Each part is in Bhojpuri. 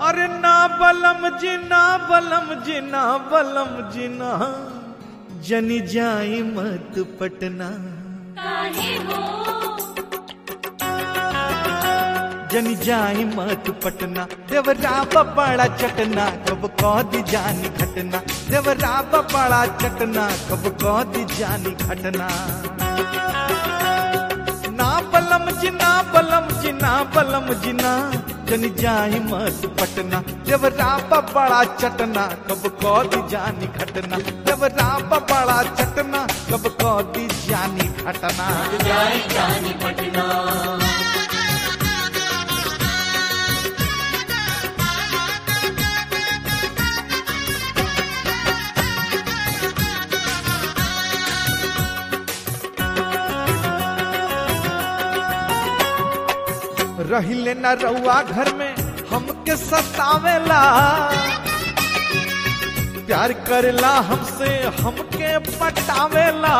अरे ना बलम जी ना बलम जी ना बलम जी ना जनी जाई मत पटना काहे हो जनी जाई मत पटना देवरा बड़ा चटना कब कौदी जानी घटना देवरा बड़ा चटना कब कौदी जानी घटना ना बलम जी ना बलम जी ना बलम जी ना जनी जाई मत पटना देवरा बड़ा चटना कब कौदी जानी घटना देवरा बड़ा चटना कब कौदी जानी घटना जाए जानी पटना रहिले न रउआ घर में हमके सतावेला प्यार करेला हमसे हमके पटावेला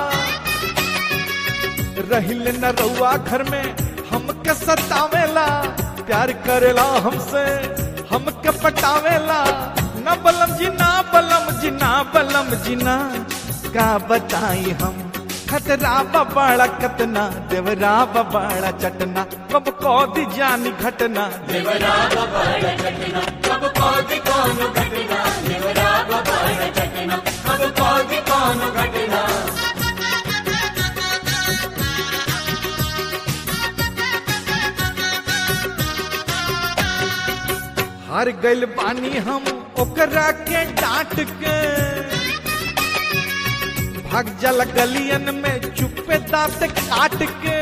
रहिले न रउआ घर में हमके सतावेला प्यार करेला हमसे हमके पटावेला न बलम जी ना बलम जी ना बलम जी ना का बताई हम खतरा बबाड़ा कतना देवरा बबाड़ा चटना कब कौदी जानी घटना देवरा बबाड़ा चटना कब कौदी कौन घटना देवरा बबाड़ा चटना कब कौदी कौन घटना हार गइल बानी हम ओकरा के डांट के भाग जल गलियन में चुपे दांत काट के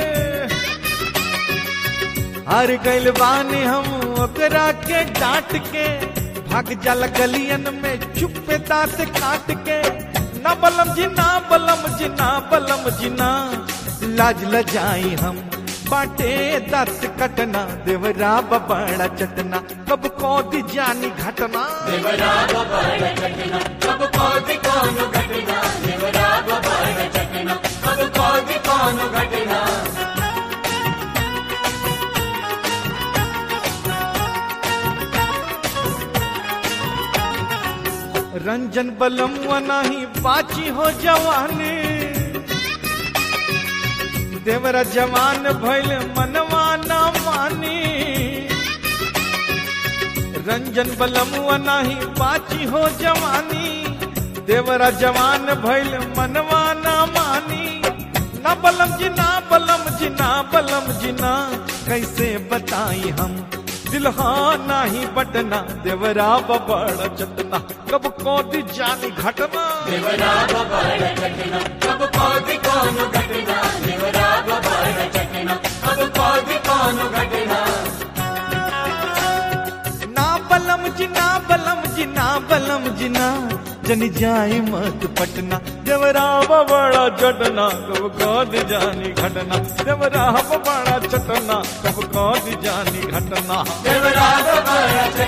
हार गइल बानी हम ओकरा के डांट के भाग जल गलियन में चुपे दांत काट के ना बलम जी ना बलम जी ना बलम जी ना लाज लजाई हम बाटे दस कटना देवरा बबाड़ा चटना कब कौदी जानी घटना देवरा बबाड़ा चटना कब कौदी कौन घटना देवरा बबाड़ा चटना कब कौदी कौन घटना रंजन बलम नहीं बाची हो जवानी देवरा जवान भइल मनवा ना मानी रंजन बलम नहीं बाची हो जवानी देवरा जवान भइल मनवा ना मानी ना बलम जी ना बलम जी ना बलम जी ना कैसे बताई हम दिलहा नाही बटना देवरा बबड़ चटना कब कौदी जानी घटना देवरा बबाड़ा चटना कब कौदी कौन घटना देवरा बबाड़ा चटना कब कौदी कौन घटना ना बलम जी ना बलम जी ना बलम जी ना जनी जाए मत पटना देवरा बबड़ा चटना कब कौदी जानी घटना देवरा बबड़ा चटना कब कौदी जानी घटना देवरा बबाड़ा